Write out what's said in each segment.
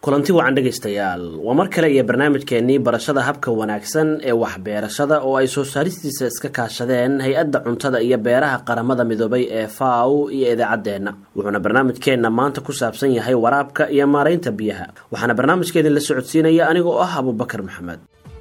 kulanti wacan dhegaystayaal waa mar kale iyo barnaamijkeenii barashada habka wanaagsan ee waxbeerashada oo ay soo saaristiisa iska kaashadeen hay-adda cuntada iyo beeraha qaramada midoobay ee faw iyo idaacaddeenna wuxuuna barnaamijkeenna maanta ku saabsan yahay waraabka iyo maaraynta biyaha waxaana barnaamijkeedin la socodsiinaya anigoo ah abubakar maxamed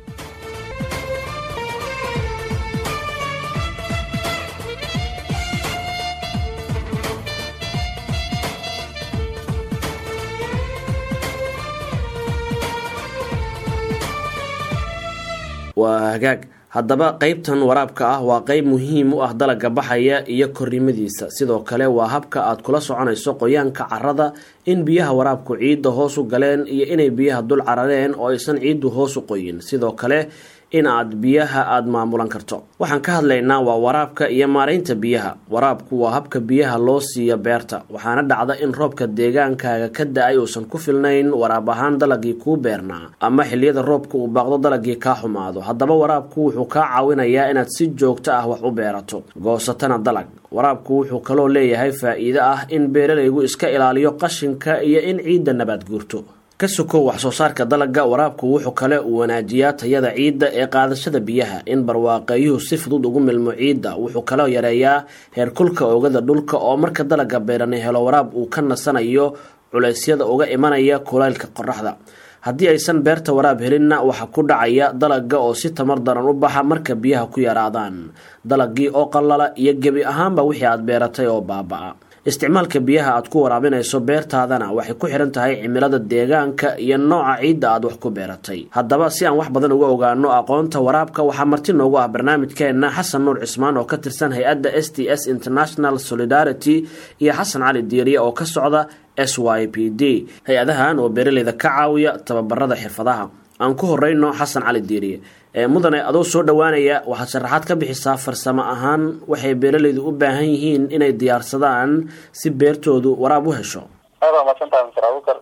waa hagaag haddaba qeybtan waraabka ah waa qeyb muhiim u ah dalaga baxaya iyo korrimadiisa sidoo kale waa habka aad kula soconayso qoyaanka carada in biyaha waraabku ciidda hoos u galeen iyo inay biyaha dul carareen oo aysan ciiddu hoos u qoyin sidoo kale in aad biyaha aada maamulan karto waxaan ka hadlaynaa waa waraabka iyo maaraynta biyaha waraabku waa habka biyaha loo siiyo beerta waxaana dhacda in roobka deegaankaaga ka da-ay uusan ku filnayn waraab ahaan dalagii kuu beernaa ama xiliyada roobka uu baaqdo dalagii kaa xumaado haddaba waraabku wuxuu kaa caawinayaa inaad si joogto ah wax u beerato goosatana dalag waraabku wuxuu kaloo leeyahay faa-iido ah in beeralaygu iska ilaaliyo qashinka iyo in ciidda nabaad guurto ka sokow wax soo saarka dalagga waraabku wuxuu kale uu wanaajiyaa tayada ciidda ee qaadashada biyaha in barwaaqeeyuhu si fudud ugu milmo ciidda wuxuu kaloo yareeyaa heerkulka oogada dhulka oo marka dalagga beerani helo waraab uu ka nasanayo culeysyada uga imanaya kulaylka qoraxda haddii aysan beerta waraab helinna waxaa ku dhacaya dalagga oo si tamar daran u baxa marka biyaha ku yaraadaan dalagii oo qallala iyo gebi ahaanba wixii aad beeratay oo baaba-a isticmaalka biyaha aad ku waraabinayso beertaadana waxay ku xihan tahay cimilada deegaanka iyo nooca ciidda aad wax ku beeratay haddaba si aan wax badan uga ogaano aqoonta waraabka waxaa marti noogu ah barnaamijkeenna xasan nuur cismaan oo ka tirsan hay-adda s t s international solidarity iyo xasan cali diiriye oo ka socda s y p d hay-adahan oo beeraleyda ka caawiya tababarada xirfadaha aan ku horeyno xasan cali diiriye mudane adoo soo dhowaanaya waxaad sharaxaad ka bixisaa farsamo ahaan waxay beeralaydu u baahan yihiin inay diyaarsadaan si beertoodu waraab u hesho aad waa maadsantaha mister abukar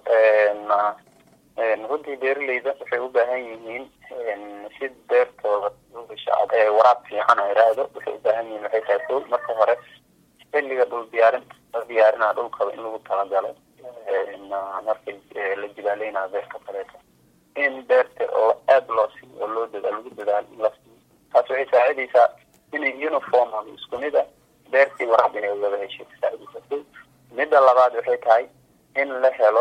runtii beeralayda waxay u baahan yihiin si beertooda waraab fiican a iraahdo waxay u baahan yihiin waxay tahay ko marka hore xilliga dhul diyaarinta la diyaarinaa dhulkaba in lagu talagalo marka la jibaaleynayo beerta kaleeto in beerta oo aada loo siiyo oo loo dadaal lagu dadaal in la siiyo taas waxay saacidaysaa inay uniform ama isku mid a beertii waraab inay wada heshay kasaacidaysa midda labaad waxay tahay in la helo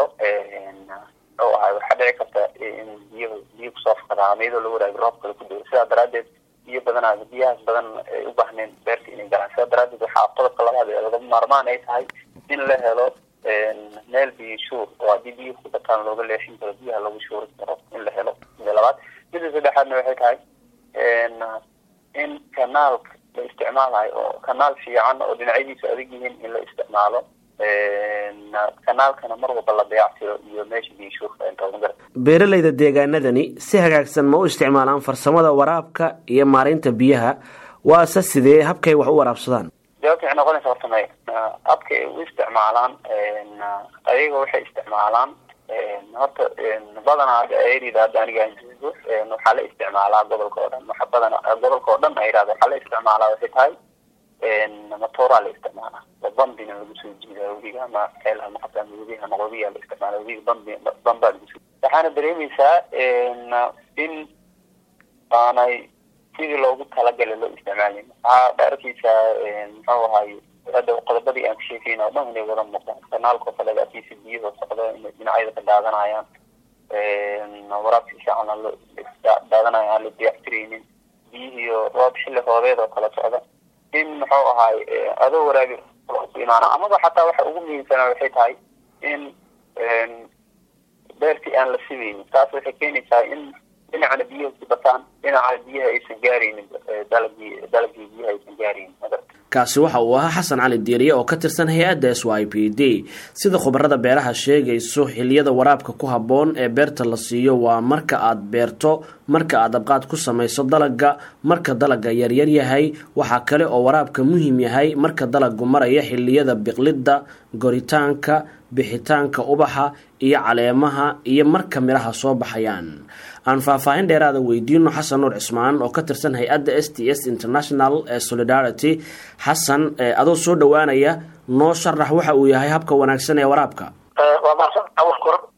oo ahay waxaa dhici karta in biyaha biyo kusoo fakadaan iyadoo la waraabi roob kale ku dao sidaa daraadeed biyo badanaa biyahaas badan ay u baahneen beerta inay galaan sidaa daraadeed waxaa qodobka labaad ee laga maarmaan ay tahay in la helo meel biyo shuur oo haddii biyo ku bataan looga leexin karo biyaha lagu shuuri karo in la helo mida labaad mida saddexaadna waxay tahay in kanaalka la isticmaalayo oo kanaal fiican oo dhinacyadiisu adag yihiin in la isticmaalo kanaalkana mar walba la dayactiro iyo meesha biyo shuurka inta beeralayda deegaanadani si hagaagsan ma u isticmaalaan farsamada waraabka iyo maaraynta biyaha waase sidee habkay wax u waraabsadaan jawaabta waxay noqonaysa horta may habka ay u isticmaalaan ayaga waxay isticmaalaan horta badanaa ayada hadda aniga waxaa la isticmaalaa gobolka oo dhan waxa badana gobolka oo dhan ayirahda waxaa la isticmaalaa waxay tahay matooraa la isticmaalaa oo bambina lagu soo jiida webiga ama ceel ama qabta ama webiga ama qobiya la isticmaala webiga bambi bambaa lagu soo waxaana dareemaysaa in aanay sidii loogu talagalay loo isticmaalin waxaa arkeysaa muxuu ahaay hadda qodobadii aan ka sheekeyn oo dhan inay wada muuqdaan kanaalkao kale akiisa biyahoo socdo inay dhinacyada ka daadanayaan waraabka fiican aan loo daadanayo aan la diyactiraynin biyihiiyo roob xilli roobeed oo kala socda in muxuu ahaay adoo waraabi ku imaana amaba xataa waxa ugu muhiimsanaa waxay tahay in beertii aan la sidaynin taas waxay keenaysaa in dhinacana biyaha ku bataan dhinacana biyaha aysan gaaraynin dalagii dalagii biyaha aysan gaaraynin kaasi waxa uu ahaa xasan cali diiriye oo ka tirsan hay-adda s y p d sida khubarada beeraha sheegayso xiliyada waraabka ku habboon ee beerta la siiyo waa marka aad beerto marka aad abqaad ku samayso dalagga marka dalagga yaryar yahay waxaa kale oo waraabka muhiim yahay marka dalaggu maraya xiliyada biqlidda goritaanka bixitaanka ubaxa iyo caleemaha iyo marka midhaha soo baxayaan aan faahfaahin dheeraada weydiino xasan nuur cismaan oo ka tirsan hay-adda s t s international ee solidarity xasan adoo soo dhowaanaya noo sharax waxa uu yahay habka wanaagsan ee waraabka waa mahadsan awal kor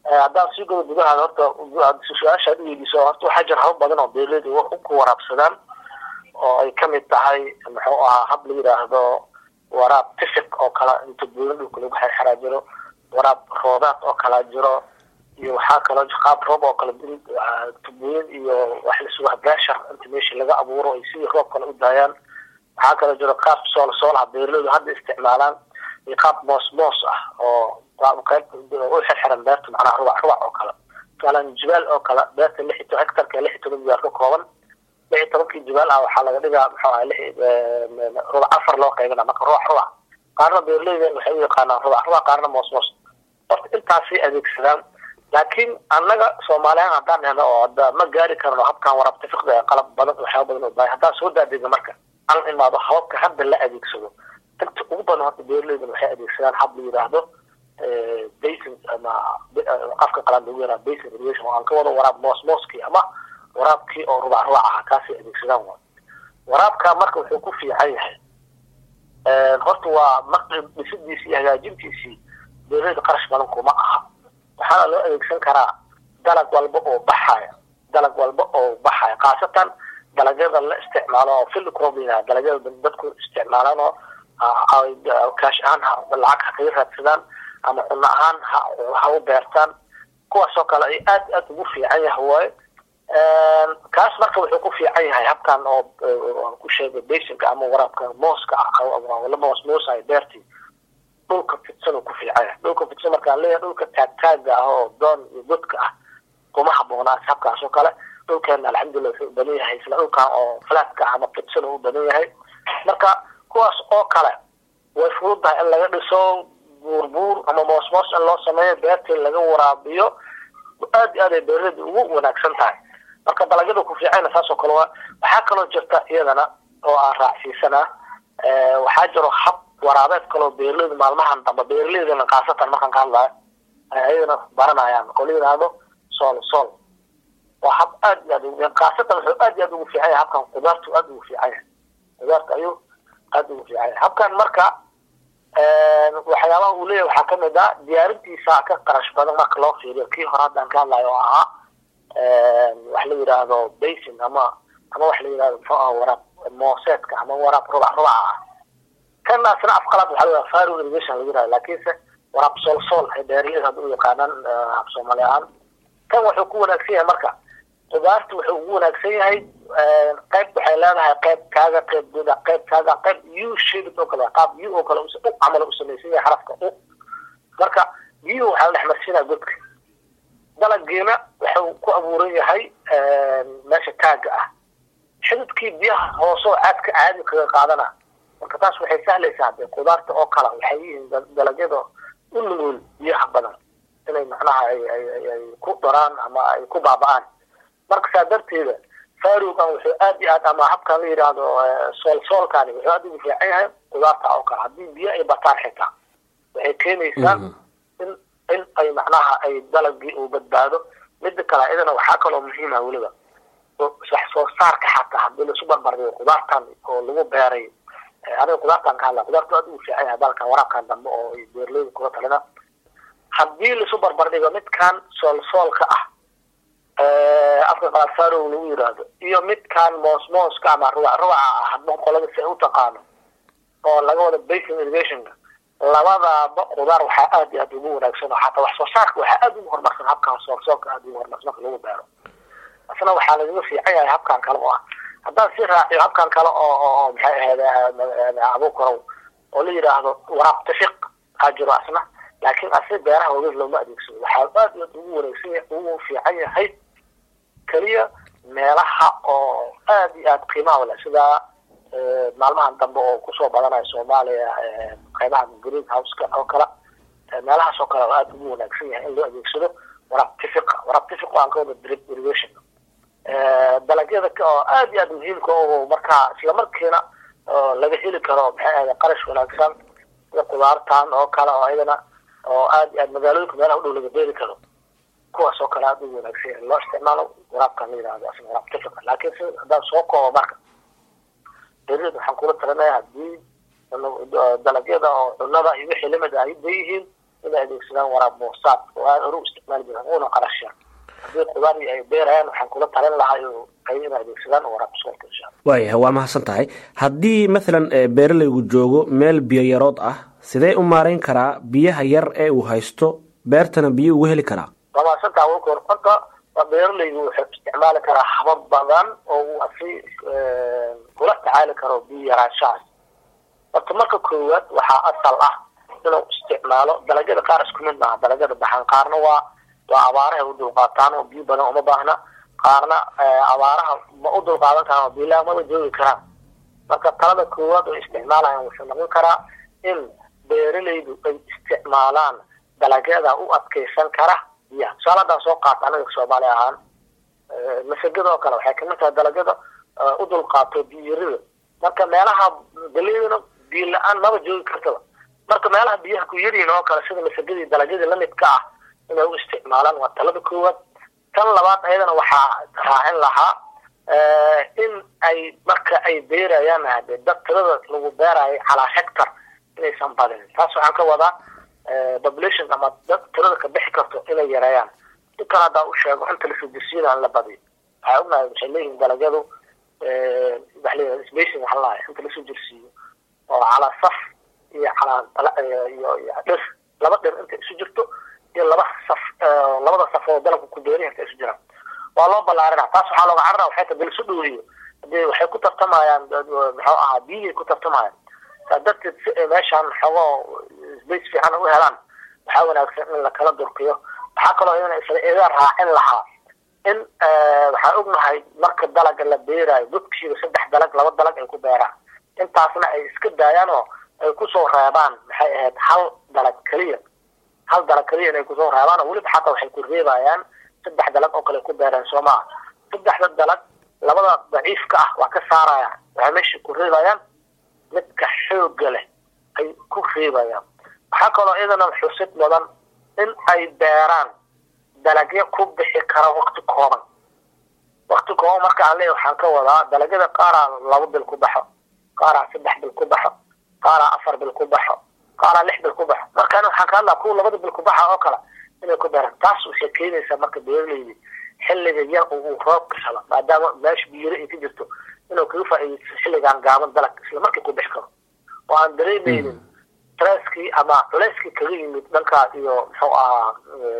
haddaan sii godo gudahaada horta su-aasha ad weydiiso horta waxaa jira haba badan oo beeraleyda ku waraabsadaan oo ay kamid tahay muxuu ahaa hab la yidhaahdo waraab tifiq oo kale inta buulan dhulka lagu xerxeraa jiro waraab roodaad oo kalaa jiro iyo waxaa kaloo qaab roob oo kale tubooyin iyo wax lisuga beeshar inta meesha laga abuuro ay sidii roob kale u daayaan waxaa kaloo jiro qaab sool soolaha beeraleydu hadda isticmaalaan iyo qaab moos moos ah oo qayb u xirxiran beerta macnaha rubac rubac oo kale tusaalen jibaal oo kale beerta lix iyo hectarka lix iyo toban jibaal ka kooban lix iyo tobankii jibaal ah waxaa laga dhigaa muxuu aha lix rubac afar loo qaybina marka rubac rubac qaarna beeraleyda waxay u yaqaanaan rubac rubac qaarna moos moos horta intaasay adeegsadaan laakiin annaga soomaaliyan haddaan helo oo hadda ma gaari karno habkan waraabta fiqda ee qalab badan waxyaaba badan oo baahay haddaan soo daadega marka aan imaado hababka hadda la adeegsado inta ugu badan horta beeraleydan waxay adeegsadaan hab la yidhaahdo basin ama afka qalaan lagu yaraa basin irrigation oo aan ka wado waraab moos mooskii ama waraabkii oo rubac rubac ahaa kaasay adeegsadaan waa waraabka marka wuxuu ku fiican yahay horta waa maqrib dhisidiisii iyo hagaajintiisii beeraleyda qarash badan kuma aha waxaana loo adeegsan karaa dalag walba oo baxaya dalag walba oo baxaya khaasatan dalagyada la isticmaalo oo field cropping dalagyada dadku isticmaalaan oo kaash ahaan lacag ha kaga raadsadaan ama cunno ahaan ha ha u beertaan kuwaasoo kale ay aad aad ugu fiican yahay waaye kaas marka wuxuu ku fiican yahay habkan oo ku sheegay basinka ama waraabka mooska ah la moos moosayo beertii dhulka fidsan uu ku fiican yahay dhulka fidsan markaan leeyahay dhulka taagtaaga ah oo doon iyo godka ah kuma haboonaas habkaas oo kale dhulkeena alxamdulillah wuxuu u badan yahay isla dhulkan oo flatka ama fidsan uu u badan yahay marka kuwaas oo kale way fududahay in laga dhiso buurbuur ama moos moos in loo sameeyo beertii laga waraabiyo aad iyo aad ay beeraleyda ugu wanaagsan tahay marka dalagyada ku fiicana saas oo kale waa waxaa kaloo jirta iyadana oo aan raacsiisanaa waxaa jiro hab waraabeed kaloo beeraleyda maalmahan dambe beeraleydana khaasatan markaan ka hadlayo ay ayadana baranayaan oo la yidhaahdo sool sool waa hab aad iyo aad khaasatan wuxuu aad iyo aad ugu fiican yahay habkan qudaartu aad ugu fiican yahay qudaarta ayuu aad ugu fiican yahay habkan marka waxyaabaha uu leeyahay waxaa kamid ah diyaarintiisa ka qarash badan marka loo fiiriyo kii hore haddaan ka hadlayo oo ahaa wax la yidhaahdo basin ama ama wax la yidhahdo muxuu aha waraab mooseedka ama waraab rubac rubaca ah kanaasna afqalaad waxaa la faro irrigation lagu yidhahdo laakiinse waraab sool sool ay beeraleyda hadda u yaqaanaan af soomaali ahaan kan wuxuu ku wanaagsan yahay marka qudaarta wuxuu ugu wanaagsan yahay qayb waxay leedahay qayb kaaga qayb guda qayb kaaga qayb u shaded oo kale qaab u oo kale u camal u samaysan yahay xarafka u marka u waxaa la dhex marsiinaya godka dalagiina wuxuu ku abuuran yahay meesha taaga ah xididkii biyaha hoosoo caadka caadi kaga qaadana marka taas waxay sahlaysaa de qudaarta oo kale waxay yihiin dalagyada u nugul biyaha badan inay macnaha ay ay ay ku daraan ama ay ku baaba'aan marka saa darteeda farugan wuxuu aad iyo aad ama habkan la yidhaahdo sool soolkani wuxuu aad ugu fiican yahay qudaarta oo kale haddii biyo ay bataan xitaa waxay keenaysaa in in ay macnaha ay dalagii uu badbaado mida kale idana waxaa kaloo muhiima weliba wax soo saarka xataa haddii laisu barbardhigo qudaartan oo lagu beeray aniga qudaartan ka hadla qudaartu aad ugu fiican yahay dalkan waraabkan dambe oo ay beerleyda kula talina haddii laisu barbardhigo midkan sool soolka ah afka qalaad farow lagu yidhaahdo iyo midkan moos mooska ama rubac rubaca ah hadba qolada si ay u taqaano oo laga wada basin irrigationka labadaaba qudaar waxaa aad iyo aad ugu wanaagsan oo xataa wax soo saarka waxaa aad ugu horumarsan habkan sool soolka aad ugu horumarsan marka lagu beero isna waxaa lagaga fiican yahay habkan kale oo ah haddaan si raaciyo habkan kale oo oo maxay ahayd abuukarow oo la yidhaahdo waraab tafiq aa jiro asna laakiin asi beeraha wageed looma adeegsado waxaa aad iyo aad ugu wanaagsan yahay ugu fiican yahay keliya meelaha oo aad iyo aad qiimaha leh sida maalmahan dambe oo kusoo badanayo soomaaliya qaybaha green houseka oo kale meelahaas oo kale oo aad ugu wanaagsan yahay in loo adeegsado waraab tifiqa waraab tifiq aan ka wada drip irrigation dalagyada oo aad iyo aad muhiimka oo markaa isla markiina laga heli karo maxay ahayd qarash wanaagsan sida qudaartan oo kale oo ayadana oo aad iyo aad magaalooyinka meelaha u dhow laga beeri karo kuwaas oo kale aad ugu wanaagsan yahay loo isticmaalo waraabkan la yidhahdo asna waraab tifiqa laakiin si haddaan soo koobo marka beeraleyda waxaan kula talinaya haddii dalagyada oo cunada iyo wixii lamid ah ay yihiin inay adeegsadaan waraab moosaad oo aada hore u isticmaali jiraan una qarashaan haddii qudaari ay beerayaan waxaan kula talin lahaa ay inay adeegsadaan waraab soolka insha alla waayahay waa mahadsan tahay haddii mathalan beeralaygu joogo meel biyo yarood ah sidee u maarayn karaa biyaha yar ee uu haysto beertana biyo ugu heli karaa waa mahadsantaha wkor horta beeralaygu wuxuu isticmaali karaa habab badan oo uu asi kula tacaali karo biyo yaraanshahaas horta marka koowaad waxaa asal ah inuu isticmaalo dalagyada qaar isku mid maaha dalagyada baxan qaarna waa waa abaaraha u dulqaataan oo biyo badan uma baahna qaarna abaaraha ma u dulqaadan karaan oo biilaha maba joogi karaan marka talada koowaad oo isticmaalayan wuxuu noqon karaa in beeralaydu ay isticmaalaan dalagyada u adkeysan kara biyaha tusaale haddaan soo qaata anaga soomaali ahaan masagada oo kale waxay kamid tahay dalagyada u dulqaato biyarida marka meelaha galeydana biyo la-aan maba joogi kartaba marka meelaha biyaha ku yaryihin oo kale sida masagadii dalagyadii lamidka ah inay u isticmaalaan waa talada koowaad tan labaad ayadana waxaa raacin lahaa in ay marka ay beerayaan hade dad tirada lagu beerayo calaa hectar inaysan badinin taas waxaan ka wadaa population ama dad tirada ka bixi karto inay yareeyaan si kale haddaa u sheego inta lasudisiina aan la badiyo waxay ognahay waxay leeyihin dalagyadu waxa leeyahay spacing waxaa lahay inta lasoo jirsiiyo oo calaa saf iyo calaa iyo dhir laba dhir inta isu jirto iyo laba saf labada saf oo dalabka ku beerihi inta isu jiraan waa loo ballaarina taas waxaa looga carara waxay ta bal isu dhaweeyo hadee waxay ku tartamayaan muxuu ahaa biyihii ku tartamayaan saa darteed si ay meeshaan xogoo space fiican u helaan waxaa wanaagsan in lakala durkiyo waxaa kaloo iyana isla ida raacin lahaa in waxaan ognahay marka dalaga la beerayo dadkiiba saddex dalag laba dalag ay ku beeraan intaasna ay iska daayaan oo ay kusoo reebaan maxay ahayd hal dalag keliya hal dalag keliya inay kusoo reebaan oo weliba xataa waxay ku reebayaan saddex dalag oo kale ku beereen soo maha saddexda dalag labada daciifka ah waa ka saarayaan waxay meesha ku reebayaan midka xooga leh ay ku reebayaan waxaa kaloo iyadana xusid mudan in ay beeraan dalagyo ku bixi kara wakti kooban wakti kooban marka aan leeyahy waxaan ka wadaa dalagyada qaaraa laba bil ku baxo qaaraa saddex bil ku baxo qaaraa afar bil ku baxo qaaraa lix bil ku baxo markaan waxaan ka hadlaa kuwa labada bil ku baxa oo kale inay ku beeraan taas waxay keenaysaa marka beeraleydi xilliga yar uu roobka helo maadaama meesha biyiro ay ka jirto inuu kaga faa'iidaysto xilligaan gaaban dalag isla markii ku bixi karo oo aan dareemeynin stresskii ama culeyskii kaga yimid dhankaas iyo muxuu ahaa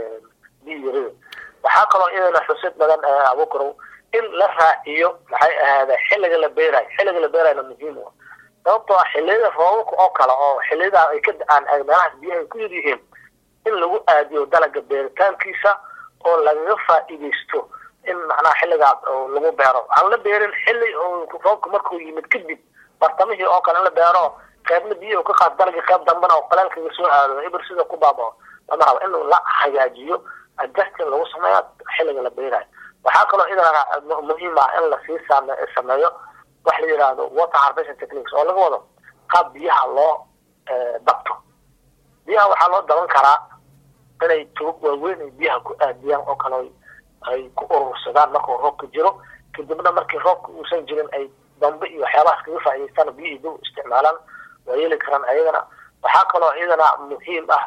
biyirida waxaa kaloo iyadana xusid badan abukarow in la raaciyo maxay ahaada xilliga la beerayo xilliga la beerayona muhiim u sababtoo ah xilliyada roobabka oo kale oo xilliyada ay ka da-aan meelahaas biyaha ay ku yar yihiin in lagu aadiyo dalaga beeritaankiisa oo lagaga faa'iidaysto in macnaha xilligaas lagu beero aan la beerin xilli roobka markuu yimid kadib bartamihii oo kale in la beero qaybna biyaha ka qaad dalagii qayb dambana oo qalaalkaga soo aado ibir sida ku baabao lama rabo in la hagaajiyo adjustin lagu sameeyo xilliga la beerayo waxaa kaloo idana muhiim ah in lasii sameeyo wax la yidhaahdo water harvesting techniques oo laga wado qaab biyaha loo dabto biyaha waxaa loo daban karaa inay tubag waaweyn ay biyaha ku aadiyaan oo kale ay ku urursadaan markuu roobka jiro kadibna markii roobka uusan jirin ay dambe iyo waxyaabahaas kaga faa'idaystaan biyihii dib isticmaalaan waa yeeli karaan ayagana waxaa kaloo iyadana muhiim ah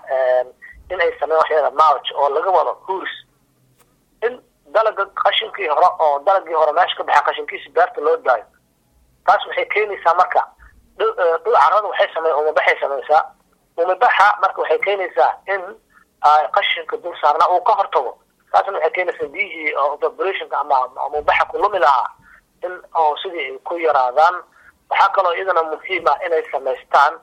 in ay sameeyaan waxyada march oo laga wado huurs in dalaga qashinkii hore oo dalagii hore meesha ka baxay qashinkiisi beerta loo daayo taas waxay keenaysaa marka dhul carrada waxay samey umabaxay samaysaa umabaxa marka waxay keenaysaa in qashinka dul saarna uu ka hortago taasna waxay keenaysaa biyihii evaporationka ama umabaxa ku lumi lahaa in oo sidii ay ku yaraadaan waxaa kaloo iyadana muhiim ah inay samaystaan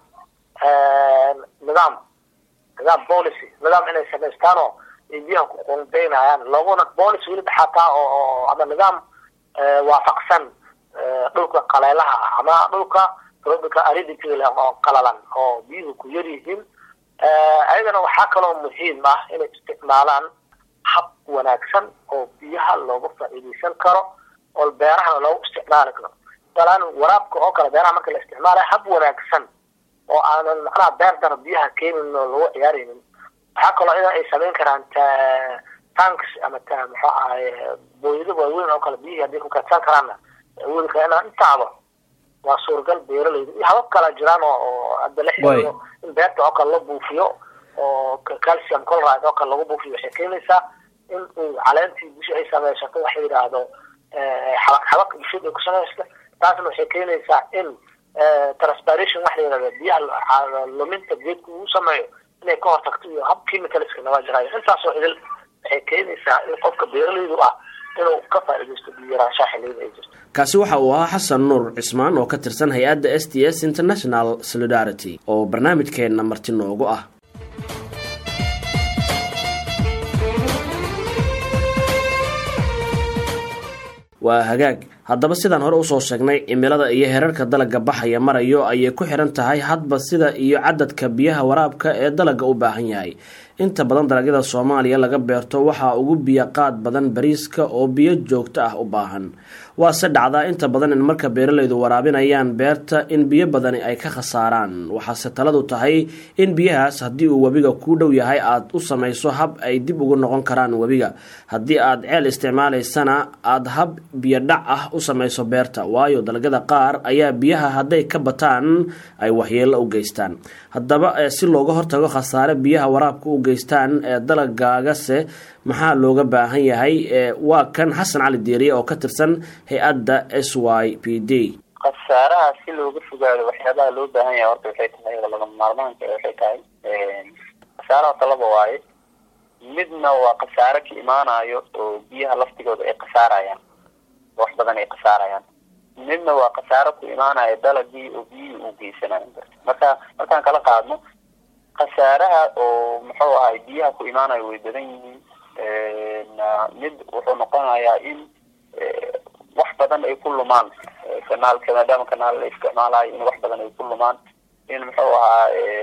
nidaam nidaam policy nidaam inay samaystaan oo ay biyaha ku qondaynayaan looguna policy weliba xataa oo ama nidaam waafaqsan dhulka qaleelaha ah ama dhulka tropical aridity leh oo qalalan oo biyuhu ku yar yihiin ayadana waxaa kaloo muhiim ah inay isticmaalaan hab wanaagsan oo biyaha looga faa'iidaysan karo oo beerahana loogu isticmaali karo masalan waraabka oo kale beeraha marka la isticmaalayo hab wanaagsan oo aanan macnaha beer dara biyaha keenin oo lagu ciyaaraynin waxaa kaloo idan ay samayn karaan tanks ama ta muxuu ahay booyado waaweyn oo kale biyihii hadday ku kaadsan karaanna awoodi kara inaan intaaba waa suuragal beeralayda iyo habab kala jiraan oo hadda la xiriiro in beerta oo kale la buufiyo oo calcium colride oo kale lagu buufiyo waxay keenaysaa in uu caleentii busha ay samaysato waxa yidhaahdo xabaq xabaq bulshada ay ku samaysta taasna waxay keenaysaa in transpiration waxa la yidhahda biyaha luminta geedku uu sameeyo inay ka hortagto iyo hab chemicalska naga jirayo intaasoo idil waxay keenaysaa in qofka beeralaydu ah inuu ka faa'iidaysto biyaraanshaha xilliyada ay jirto kaasi waxa uu ahaa xasan nuur cismaan oo ka tirsan hay-adda s t s international solidarity oo barnaamijkeenna marti noogu ah waa hagaag haddaba sidaan hore usoo sheegnay cimilada iyo herarka dalagga baxaya marayo ayay ku xihan tahay hadba sida iyo cadadka biyaha waraabka ee dalagga u baahan yahay inta badan dalagyada soomaaliya laga beerto waxaa ugu biyo qaad badan bariiska oo biyo joogto ah u baahan waase dhacdaa inta badan in marka beeralaydu waraabinayaan beerta in biyo badani ay ka khasaaraan waxaase taladu tahay in biyahaas haddii uu webiga kuu dhow yahay aada u samayso hab ay dib ugu noqon karaan webiga haddii aad ceel isticmaalaysana aada hab biyo dhac ah u samayso beerta waayo dalagyada qaar ayaa biyaha hadday ka bataan ay waxyeello u geystaan haddaba si looga hortago khasaare biyaha waraabka u geystaan ee dalagaagase maxaa looga baahan yahay waa kan xasan cali diiriye oo ka tirsan hay-adda s y p d khasaaraha si looga fogaado waxyaabaha loo baahan yahay horta waxay tahay lagama maarmaanka waxay tahay khasaaraha talaba waaye midna waa khasaare ka imaanayo oo biyaha laftigooda ay khasaarayaan wax badan ay khasaarayaan midna waa khasaaro ku imaanaya dalagii oo biyihii uu geysanayo marka markaan kala qaadno khasaaraha oo muxuu ahay biyaha ku imaanayo way badan yihiin mid wuxuu noqonayaa in wax badan ay ku lumaan kanaalka maadaama kanaal la isticmaalayo in wax badan ay ku lumaan in muxuu ahaa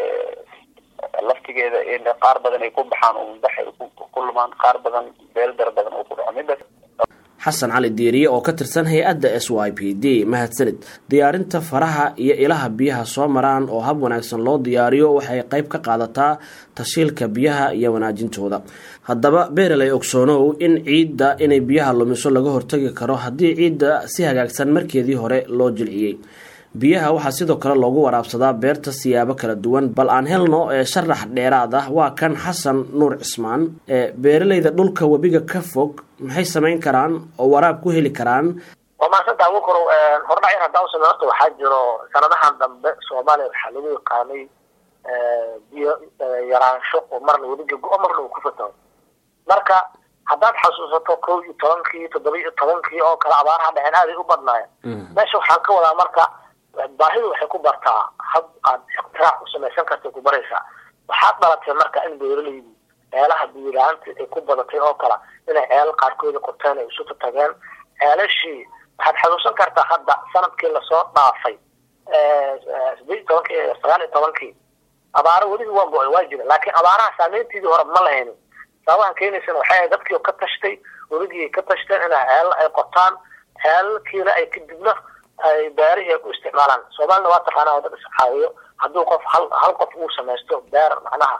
laftigeeda in qaar badan ay ku baxaan umbax ay ku lumaan qaar badan beeldar badan oo ku dhaco midas xasan cali diiriye oo ka tirsan hay-adda s y p d mahadsanid diyaarinta faraha iyo ilaha biyaha soo maraan oo hab wanaagsan loo diyaariyo waxay qayb ka qaadataa tashiilka biyaha iyo wanaajintooda haddaba beeraley ogsoonow in ciidda inay biyaha lumiso laga hortagi karo haddii ciidda si hagaagsan markeedii hore loo jilciyey biyaha waxaa sidoo kale loogu waraabsadaa beerta siyaabo kala duwan bal aan helno ee sharax dheeraad ah waa kan xasan nuur cismaan ee beeralayda dhulka webiga ka fog maxay samayn karaan oo waraab ku heli karaan waa maasanta abukaro hordhacin haddaan usame horta waxaa jiro sanadahan dambe soomaaliya waxaa lagu yaqaanay biyo yaraansho oo marna webiga go- marna uu ku fataho marka haddaad xasuusato kow iyo tobankii toddoba iyo tobankii oo kale abaaraha dhaceen aaday u badnaayeen meesha waxaan ka wadaa marka baahidu waxay ku bartaa hab aad iqtiraac u samaysan kartay ku baraysaa waxaad dhalatay marka in beeralaydu ceelaha biyilaanta ay ku badatay oo kale inay ceelal qaarkooda qorteen ay isuta tageen ceelashii waxaad xasuusan kartaa hadda sanadkii lasoo dhaafay sideed iyo tobankii sagaal iyo tobankii abaaro weliba waa go-ay waa jira laakiin abaaraha saameyntiidii hore ma lahaynin sababahan keenaysana waxay ahayd dadkii ka tashtay weligii ka tashteen inay ceelal ay qotaan ceelalkiina ay kadibna ay beerihii ay ku isticmaalaan soomaalina waa taqaanaa oo dad iscaawiyo hadduu qof hal hal qof uu samaysto beer macnaha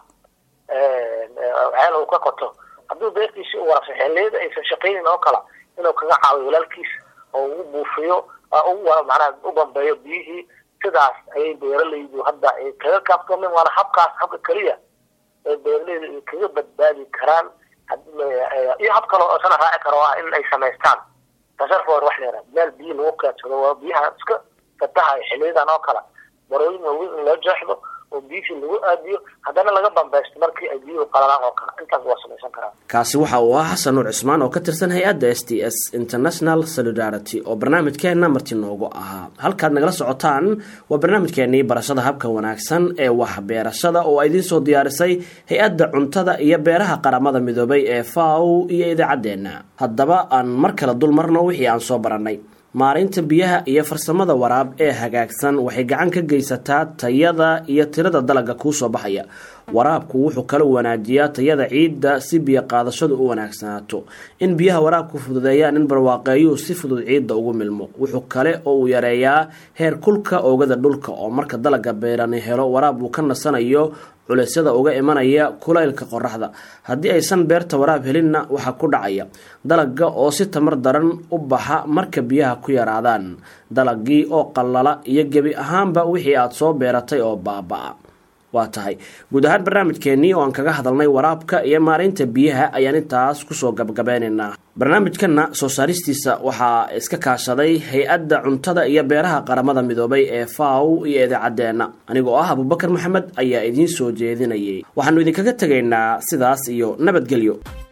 ceel uu ka qoto hadduu beertiisi u warabsa xilliyada aysan shaqaynin oo kale inuu kaga caawiyo walaalkiis oo u buufiyo macnaha u bambeeyo biyihii sidaas ayay beeralaydu hadda ay kaga kaaftoomeen waana habkaas habka keliya ay beeralaydu ay kaga badbaadi karaan iyo hab kale oo sana raaci karo ah in ay samaystaan tasarfor wax leera meel biyo lagu keedsado waa biyaha iska fatahayo xiliyadan oo kale barooyin waaweyn in loo jeexdo oo biyihii lagu aadiyo haddana laga bambeysto markii ay biyuhu qalalaan oo kale intaas waa samaysan karaa kaasi waxa uu ahaa xasan nuur cismaan oo ka tirsan hay-adda s t s international solidarity oo barnaamijkeenna marti noogu ahaa halkaad nagala socotaan waa barnaamijkeenii barashada habka wanaagsan ee waxbeerashada oo idiin soo diyaarisay hay-adda cuntada iyo beeraha qaramada midoobay ee faw iyo idaacaddeenna haddaba aan mar kale dul marno wixii aan soo barannay maareynta biyaha iyo farsamada waraab ee hagaagsan waxay gacan ka geysataa tayada iyo tirada dalagga kuu soo baxaya waraabku wuxuu kala wanaajiyaa tayada ciidda si biyo qaadashadu u wanaagsanaato in biyaha waraabku fududeeyaan in barwaaqeeyuhu si fudud ciidda ugu milmo wuxuu kale oo uu yareeyaa heer kulka oogada dhulka oo marka dalagga beerani helo waraab uu ka nasanayo culeysyada uga imanaya kulaylka qoraxda haddii aysan beerta waraab helinna waxaa ku dhacaya dalagga oo si tamar daran u baxa marka biyaha ku yaraadaan dalagii oo qallala iyo gebi ahaanba wixii aad soo beeratay oo baaba-a waa tahay guud ahaan barnaamijkeenii oo aan kaga hadalnay waraabka iyo maaraynta biyaha ayaan intaas kusoo gabagabeynaynaa barnaamijkanna soo saaristiisa waxaa iska kaashaday hay-adda cuntada iyo beeraha qaramada midoobay ee faw iyo idaacadeenna anigoo ah abubakar maxamed ayaa idiin soo jeedinayay waxaanu idinkaga tegaynaa sidaas iyo nabadgelyo